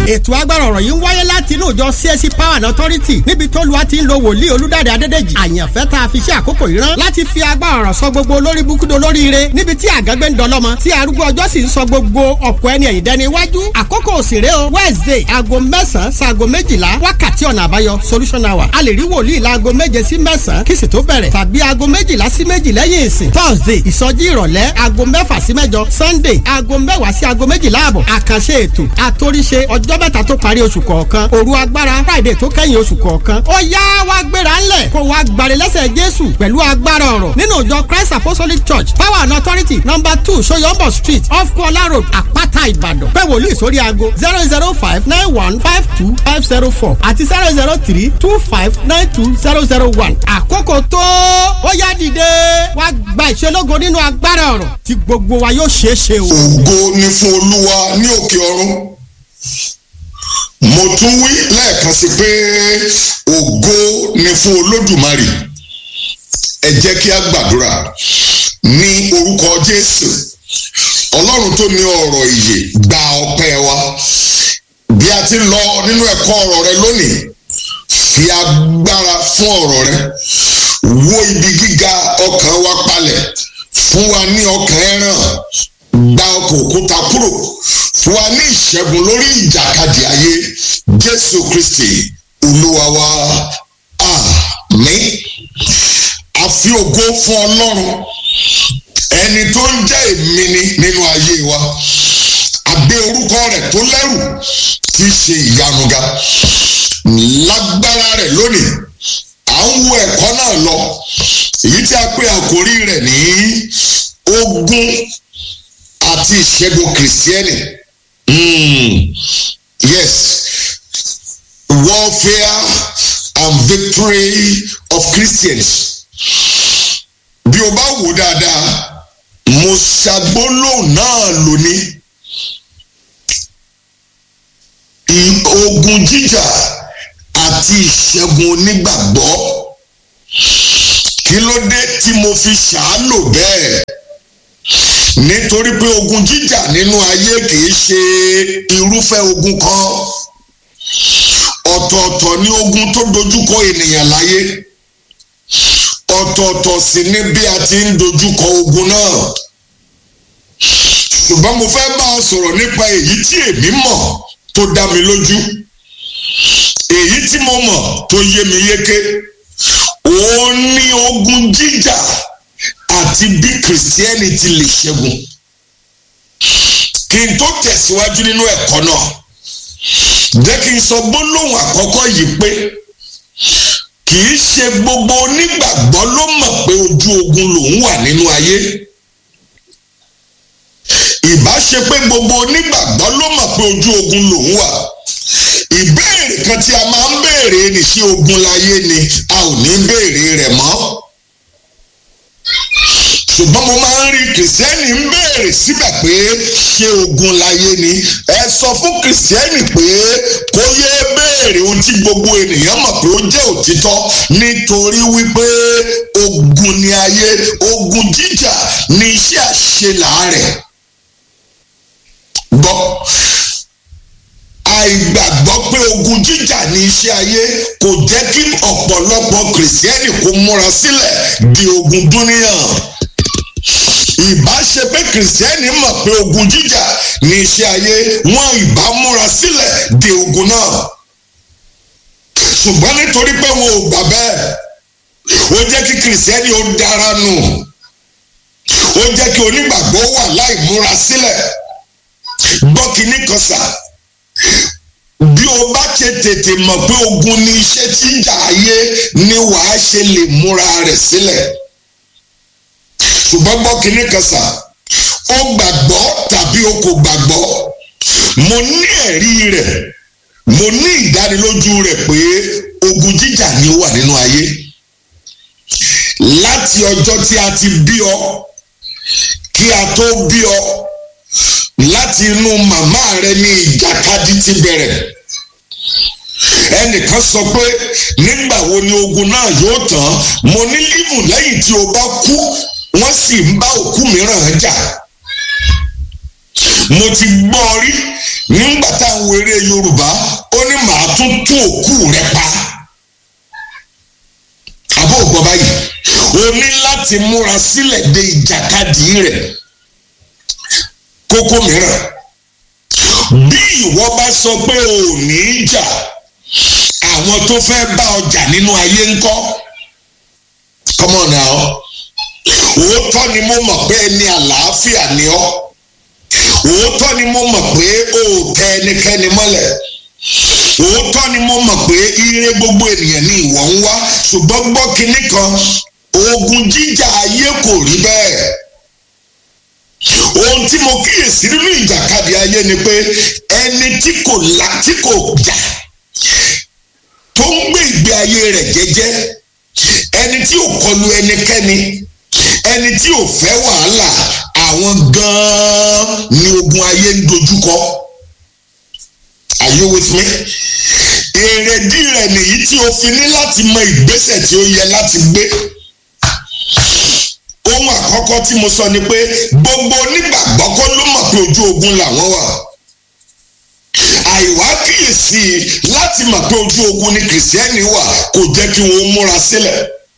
ètò agbára ọ̀rọ̀ yìí ń wáyé láti inú ìjọ CSC Power and Authority níbi tó lu àti ń lo wòlíì olúdáde adédèjì àyànfẹ́ tá a fi ṣe àkókò yìí rán láti fi agbára ọ̀rọ̀ sọ gbogbo olórí búkúdo lórí ire níbi tí àgágbé ń dọlọ́mọ tí arúgbó ọjọ́ sì ń sọ gbogbo ọ̀pọ̀ ẹni ẹ̀yìn dẹni iwájú àkókò òsèré o Wednesday aago mẹ́sàn-án sáago méjìlá wákàtí ọ̀nà àbáyọ solution hour a lè rí wòlíì láago méje sí mẹ́sàn-án kí sì tó bẹ̀rẹ̀ tàbí aago méjìlá sí méjì lẹ́yìn ìsìn Thursday ìsọjí ìrọ̀lẹ́ aago mẹ́fà sí mẹ́jọ Sunday aago mẹ́wàá sí aago méjìlá àbọ̀ àkànṣe ètò àtòríṣe ọjọ́ mẹ́ta tó parí oṣù kọ̀ọ̀kan òru agbára Friday tó kẹ́yìn oṣù kọ̀ọ̀kan ó yá wá gbéra ńlẹ̀ kó wá gbàre lẹ́sẹ̀ Jésù pẹ̀lú agbára ọ̀rọ̀ nínú ìjọ Christ Apostolic Church Power and Authority number two Soyombo Street off Kola Road Àpáta Ìbàdàn pé wòlíì sórí aago zero zero five nine one five two five zero four àti zero zero three two five nine two zero zero one àkókò tó ó yá dìde wá gba ìṣelógo nínú agbára ọ̀rọ̀ tí gbogbo wa yóò ṣeé ṣe o. ògo ni fún olúwa ní òkè ọ̀run mo tún wí lẹ́ẹ̀kan sí pé ògo ni fún olódùmarè ẹ jẹ́ kí a gbàdúrà ní orúkọ jésù ọlọ́run tó ní ọ̀rọ̀ ìyè gba ọpẹ́ wa bí a ti lọ nínú ẹ̀kọ́ ọ̀rọ̀ rẹ lónìí fi agbára fún ọ̀rọ̀ rẹ wó ibi gíga ọkàn wa palẹ̀ fún wa ní ọkàn ẹran gba ọkọ̀ òkúta kúrò fún wa ní ìṣẹ́gun lórí ìjàkadì ayé jésù kristi olúwa wa àmín a fi ògo fún ọlọ́run ẹni tó ń jẹ́ èmi ni nínú ayé wa àgbé orúkọ rẹ̀ tó lẹ́rù tí í ṣe ìyanu ga lágbára rẹ̀ lónìí à ń wo ẹ̀kọ́ náà lọ èyí tí a pè àkórí rẹ̀ ní ogun àti ìṣẹ́gun kìrìsìtẹ́nì mm, yes warfare and victory of Christians bí o bá wò dáadáa mo ṣàgbólóhùn náà lónìí ogun jíjà àti ìṣẹ́gun onígbàgbọ́ kí ló dé tí mo fi ṣàálò bẹ́ẹ̀ nítorí pé ogun jíjà nínú ayé kìí ṣe irúfẹ́ ogun kan ọ̀tọ̀ọ̀tọ̀ ni ogun tó dojúkọ ènìyàn láyé ọ̀tọ̀ọ̀tọ̀ sì ni bí a ti ń dojúkọ ogun náà ṣùgbọ́n mo fẹ́ bá ọ sọ̀rọ̀ nípa èyí tí èmi mọ̀ tó dá mi lójú èyí tí mo mọ̀ tó yé mi yéké òun ni ogun jíjà àti bí kìrìsìtẹ́nì ti lè ṣẹ́gun kí n tó tẹ̀síwájú nínú ẹ̀kọ́ náà jẹ́ kí n sọ gbólóhùn àkọ́kọ́ yìí pé kì í ṣe gbogbo onígbàgbọ́ ló mọ̀ pé ojú ogun lòun wà nínú ayé ìbá ṣe pé gbogbo onígbàgbọ́ ló mọ̀ pé ojú ogun lòun wà ìbéèrè kan tí a máa ń béèrè ní ṣé ogun láyé ni a ò ní béèrè rẹ̀ mọ́ ṣùgbọ́n mo máa ń rí kìrìsìtẹ́nì ń béèrè síbẹ̀ pé ṣé ogun láyé ni ẹ sọ fún kìrìsìtẹ́nì pé kó yé béèrè ohun tí gbogbo ènìyàn mọ̀ pé ó jẹ́ òtítọ́ nítorí wípé ogun ni ayé ogun jíjà ni iṣẹ́ àṣelàárẹ̀ gbọ́ àìgbàgbọ́ pé ogun jíjà ní iṣẹ́ ayé kò jẹ́ kí ọ̀pọ̀lọpọ̀ kìrìsìtẹ́nì kó múra sílẹ̀ di ogun dúníyàn ìbá ṣe pé kìrìsìtẹ́nì mọ̀ pé ogun jíjà ní iṣẹ́ ayé wọn ìbá múra sílẹ̀ di ogun náà ṣùgbọ́n nítorí pé wọn ò gbà bẹ́ẹ̀ ó jẹ́ kí kìrìsìtẹ́nì ó dára nù ó jẹ́ kí onígbàgbọ́ wà láì múra sílẹ̀ gbọ́ kínní kan sà bí o bá ṣe tètè mọ̀ pé ogun ni iṣẹ́ tí ń jà ayé ni wàá ṣe lè múra rẹ̀ sílẹ̀ ṣùgbọ́n gbọ́ kínní kan sà ó gbàgbọ́ tàbí o kò gbàgbọ́ mo ní ẹ̀rí rẹ̀ mo ní ìdánilójú rẹ̀ pé ogun jíjà ni ó wà nínú ayé láti ọjọ́ tí a ti bí ọ kí a tó bí ọ láti inú màmá rẹ ní ìjàkadì ti bẹ̀rẹ̀ ẹnìkan sọ pé nígbà wo ni ogun náà yóò tán mo ní límù lẹ́yìn tí o bá kú wọ́n sì ń bá òkú mìíràn jà mo ti gbọ́ rí nígbà táwọn eré èdè yorùbá ó ní màá tún tún òkú rẹ pa àbó ògbọ́ báyìí o ní láti múra sílẹ̀ de ìjàkadì rẹ̀ kókó mìíràn bí ìwọ bá sọ pé o ò ní í jà àwọn tó fẹ́ bá ọjà nínú ayé ńkọ́ come on now òótọ́ ni mo mọ̀ pé ẹni àlàáfíà ni ọ́ òótọ́ ni mo mọ̀ pé o ò tẹ ẹnikẹ́ni mọ́lẹ̀ òótọ́ ni mo mọ̀ pé ire gbogbo ènìyàn ni ìwọ ń wá ṣùgbọ́n gbọ́ kinní kan ogun jíjà ayé kò rí bẹ́ẹ̀ ohun tí mo kíyèsí nínú ìjàkadì ayé ni pé ẹni tí kò la tí kò jà tó ń gbé ìgbé ayé rẹ̀ jẹ́jẹ́ ẹni tí ò kọlu ẹnikẹ́ni ẹni tí ò fẹ́ wàhálà àwọn gan-an ni ogun ayé ń dojúkọ are you with me èrèdí rẹ̀ nìyí tí o fi ní láti mọ ìgbésẹ̀ tí ó yẹ láti gbé ohun àkọ́kọ́ tí mo sọ ni pé gbogbo onígbàgbọ́ kọ́ ló mọ̀ pé ojú ogun làwọn wà àìwá kíyèsí láti mọ̀ pé ojú ogun ni kìrìsìtẹ́nì wà kò jẹ́ kí wọ́n múra sílẹ̀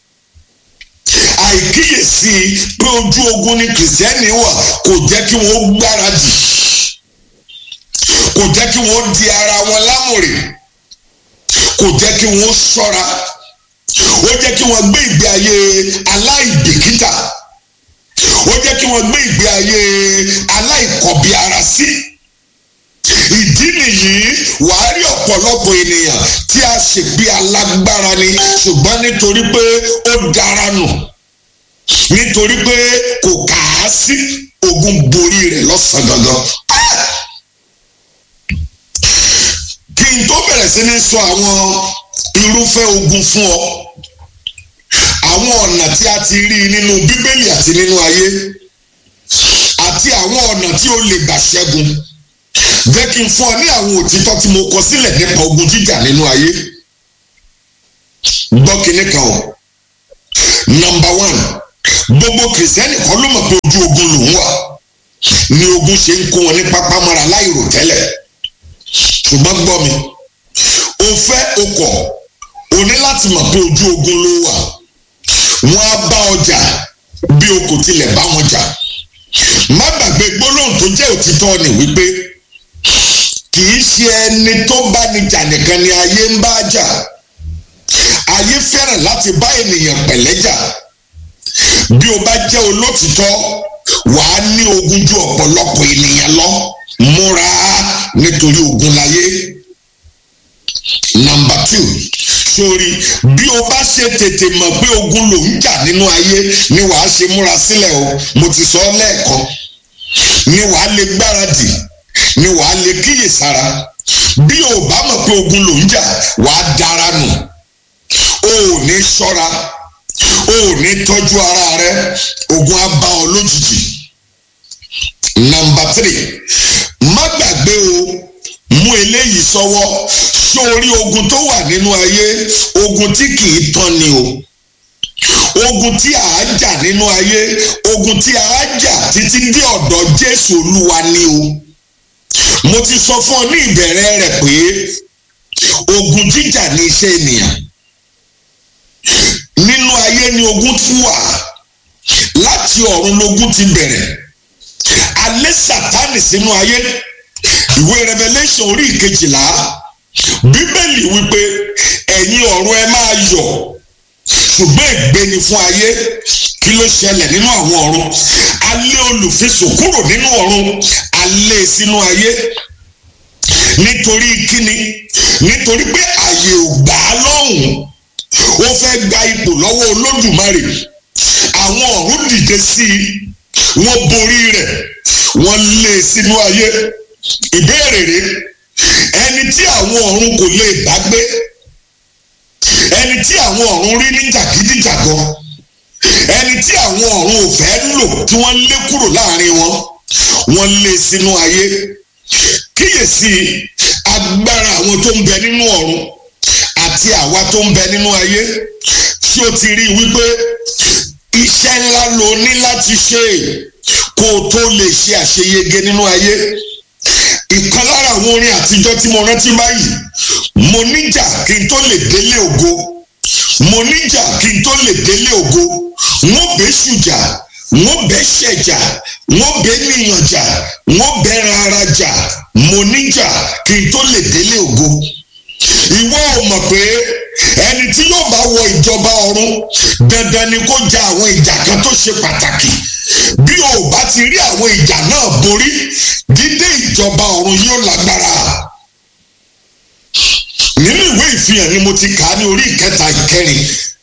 àìkíyèsí pé ojú ogun ni kìrìsìtẹ́nì wà kò jẹ́ kí wọ́n gbáradì kò jẹ́ kí wọ́n di ara wọn lámùrè kò jẹ́ kí wọ́n ṣọ́ra ó jẹ́ kí wọ́n gbé ìgbé ayé aláìbìkítà ó jẹ́ kí wọ́n gbé ìgbé ayé aláìkọ̀bí ara sí ìdí nìyí wàá rí ọ̀pọ̀lọpọ̀ ènìyàn tí a ṣègbè alágbára ni ṣùgbọ́n nítorí pé ó dára nù nítorí pé kò kà á sí ogun borí rẹ̀ lọ́sàn-án gangan. kí n tó bẹ̀rẹ̀ sí ní sọ àwọn irúfẹ́ ogun fún ọ àwọn ọ̀nà tí a ti rí nínú bíbélì àti nínú ayé àti àwọn ọ̀nà tí o lè gbà ṣẹ́gun jẹ́ kí n fún ọ ní àwọn òtítọ́ tí mo kọ sílẹ̀ nípa ogun jíjà nínú ayé gbọ́ kinní kan o nọmba one gbogbo kìrìsìtẹ́nì kan ló mọ̀ pé ojú ogun lòún wà ni ogun ṣe ń kó wọn ní pápámọ́ra láìrò tẹ́lẹ̀ ṣùgbọ́n gbọ́ mi o fẹ́ o kọ̀ o ní láti mọ̀ pé ojú ogun ló wà wọ́n á bá ọjà bí o kò tilẹ̀ bá wọn jà má gbàgbé gbólóhùn tó jẹ́ òtítọ́ ni wípé kì í ṣe ẹni tó bá ní jà nìkan ni ayé ń bá jà ayé fẹ́ràn láti bá ènìyàn pẹ̀lẹ́ jà bí o bá jẹ́ olótìtọ́ wàá ní ogun ju ọ̀pọ̀lọpọ̀ ènìyàn lọ múra nítorí ogun láyé nàmbà two sórí bí o bá ṣe tètè mọ̀ pé ogun ló ń jà nínú ayé ni wàá ṣe múra sílẹ̀ o mo ti sọ ọ́ lẹ́ẹ̀kan ni wàá lè gbáradì ni wàá lè kíyèsára bí o bá mọ̀ pé ogun ló ń jà wàá dára nù o ò ní ṣọ́ra o ò ní tọ́jú ara rẹ ogun á bá ọ lójijì nàmbà three má gbàgbé o mú eléyìí sọ́wọ́ sórí ogun tó wà nínú ayé ogun tí kì í tán ni o ogun tí a á jà nínú ayé ogun tí a á jà títí dé ọ̀dọ̀ Jésù Olúwa ni o mo ti sọ fún ọ ní ìbẹ̀rẹ̀ rẹ̀ pé ogun jíjà ní iṣẹ́ ènìyàn nínú ayé ni ogun ti wà láti ọ̀run lógun ti bẹ̀rẹ̀ alẹ́ Sátánì sínú ayé ìwé Revelation orí ìkejìlá bíbélì wípé ẹ̀yin ọ̀run ẹ máa yọ̀ ṣùgbọ́n ègbé ni fún ayé kí ló ṣẹlẹ̀ nínú àwọn ọ̀run alẹ́ olùfisùn kúrò nínú ọ̀run alẹ́ sínú ayé nítorí kíni nítorí pé àyè ò gbà á lọ́hùn ó fẹ́ gba ipò lọ́wọ́ olódùmarè àwọn ọ̀run dìde sí i wọ́n borí rẹ̀ wọ́n lé e sínú ayé ìbéèrè rẹ̀ ẹni tí àwọn ọ̀run kò lè bá gbé ẹni tí àwọn ọ̀run rí ní jàgídíjàgan ẹni tí àwọn ọ̀run ò fẹ́ lò tí wọ́n lé kúrò láàrin wọn wọ́n lé sínú ayé kíyèsí agbára àwọn tó ń bẹ nínú ọ̀run àti àwa tó ń bẹ nínú ayé tí ó ti rí i wípé iṣẹ́ ńlá ló ní láti ṣe kó o tó lè ṣe àṣeyege nínú ayé ìkan lára àwọn orin àtijọ́ tí mo rántí báyìí mo níjà kí n tó lè délé ògo mo níjà kí n tó lè délé ògo wọ́n bẹ́ ṣùjà wọ́n bẹ́ ṣẹ̀jà wọ́n bẹ́ níyànjà wọ́n bẹ́ rárá jà mo níjà kí n tó lè délé ògo ìwọ ò mọ̀ pé ẹni tí yóò bá wọ ìjọba ọ̀run dandan ni kó ja àwọn ìjà kan tó ṣe pàtàkì bí o ò bá ti rí àwọn ìjà náà borí dídé ìjọba ọ̀run yóò lágbára nínú ìwé ìfihàn ni mo ti kà á ní orí ìkẹta ìkẹrin